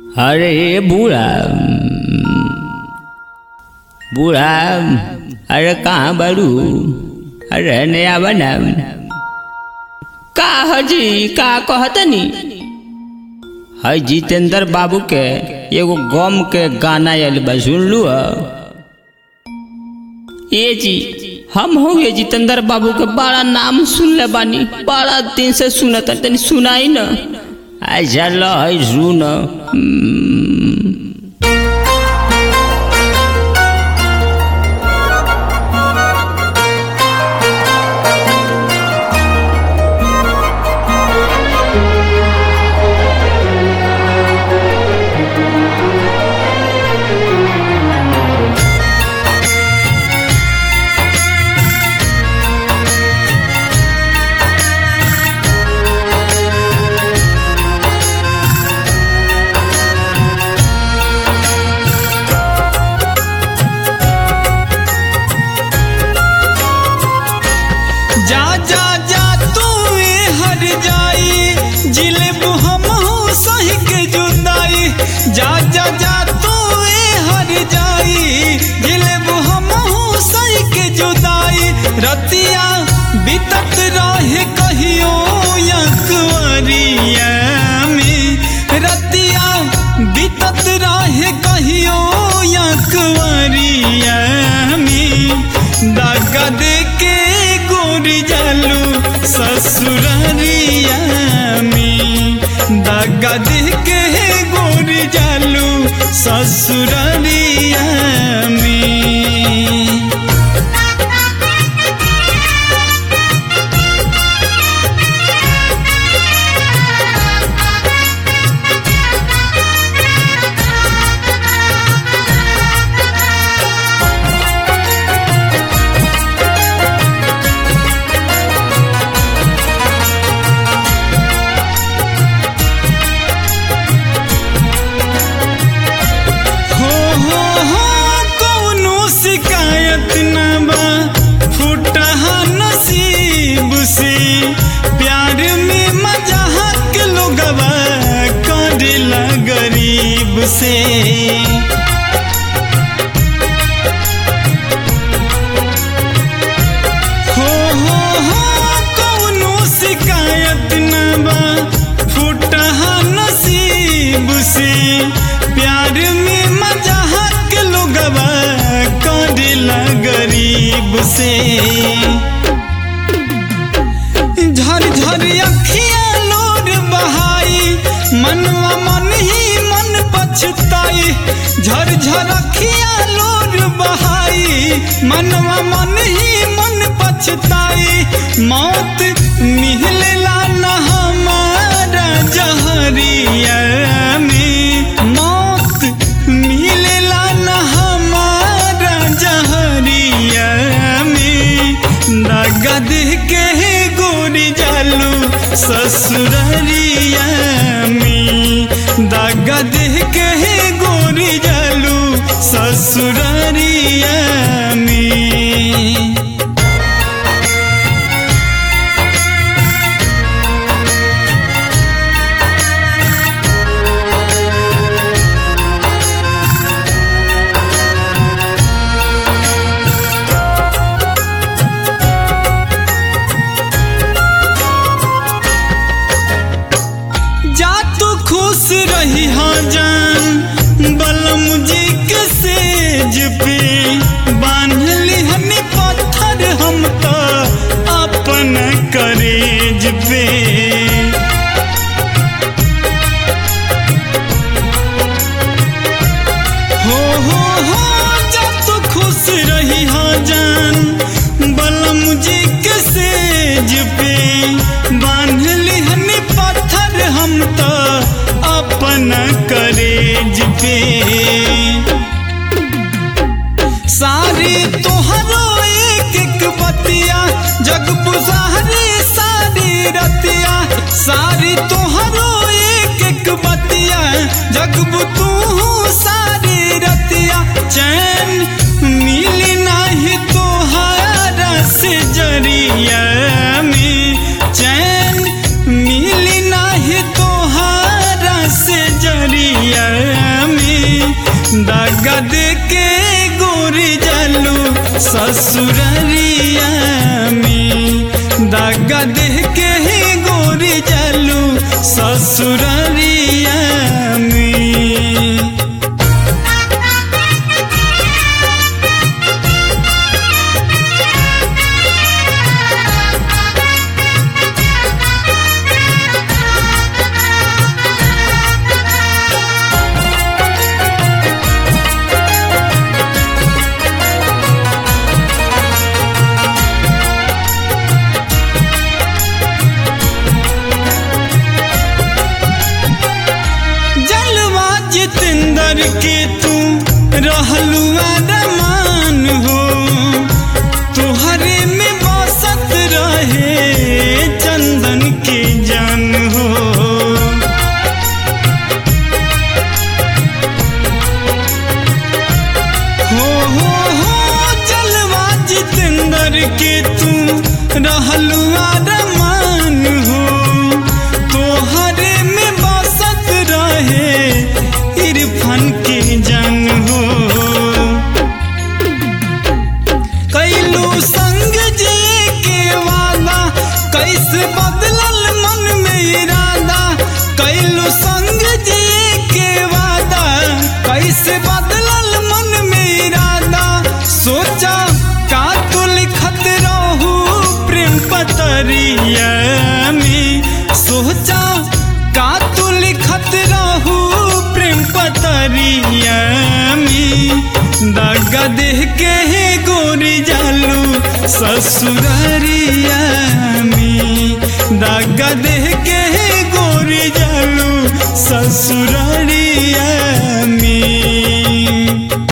अरे बूढ़ा बूढ़ा अरे कहाँ बारू अरे नया बना का हजी का कहतनी है जितेंद्र बाबू के एगो गम के गाना आयल बा सुन लू ये जी हम हो ये जितेंद्र बाबू के बड़ा नाम सुनले बानी बड़ा दिन से सुनत तनी सुनाई न ऐसा ल है सुन हम्म। जा जा जा तू ए हर जाई जिलेब हम सही के जुदाई जा जा जा तू ए हर जाई जिलेब हम सही के जुदाई रतिया बीतत रहे कहियो या कुंवरिया में रतिया बीतत रहे कहियो या कुंवरिया में दागा दे के गोरी जालू ससुरारिया में दागा दे के गोरी जालू ससुरारिया में हो हो हो कौनो शिकायत न बा फूटहा नसीब से प्यार में मजाक लोगवा करेला गरीब से हो हो हो कौनो शिकायत न बा फूटहा नसीब से प्यार में मजाक लोगवा करेला गरीब से झर झर अखिया लोर बहाई मनवा मन ही मन पछताई झर झर अखिया लोर बहाई मनवा मन ही मन पछताई मौत मिलला न हमारा जहरिया में मौत मिलला न हमारा जहरिया में नगद के गोरी जालू ससुररिया में दगद के गोरी जालू ससुररिया में जा तू खुश रही हाँ जान बलम जी के सेज पे बांध लिहनी पत्थर हम तो अपन करेज पे हो हो हो जा तू खुश रही हाँ जान बलम जी के सेज पे बांध लिहनी पत्थर हम तो अपन करेज पे सारी तोहरो एक एक बतिया जग बुझारी सारी रतिया सारी तोहरो एक एक बतिया जग तू सारी रतिया चैन मिली नाही तोहारा से जरिया में चैन मिली नाही तोहारा से जरिया के तू रहलू अरमान हो तुहरे में बसत रहे चंदन के जान हो हो हो हो जलवा जितेंद्र के तू रहलू अरमान हो तोहरे में बसत रहे इरफान के जान हो कैलू संग जे के वादा कैसे बदलल मन में इरादा कैलू संग जे के वादा कैसे बदलल मन में इरादा सोचा का तू लिखत रहू प्रेम पतरिया में सोचा का तू लिखत रहू प्रेम पतरिया में दागा देह के हे गोरी जालू ससुरारिया में दागा देह के हे गोरी जालू ससुरारिया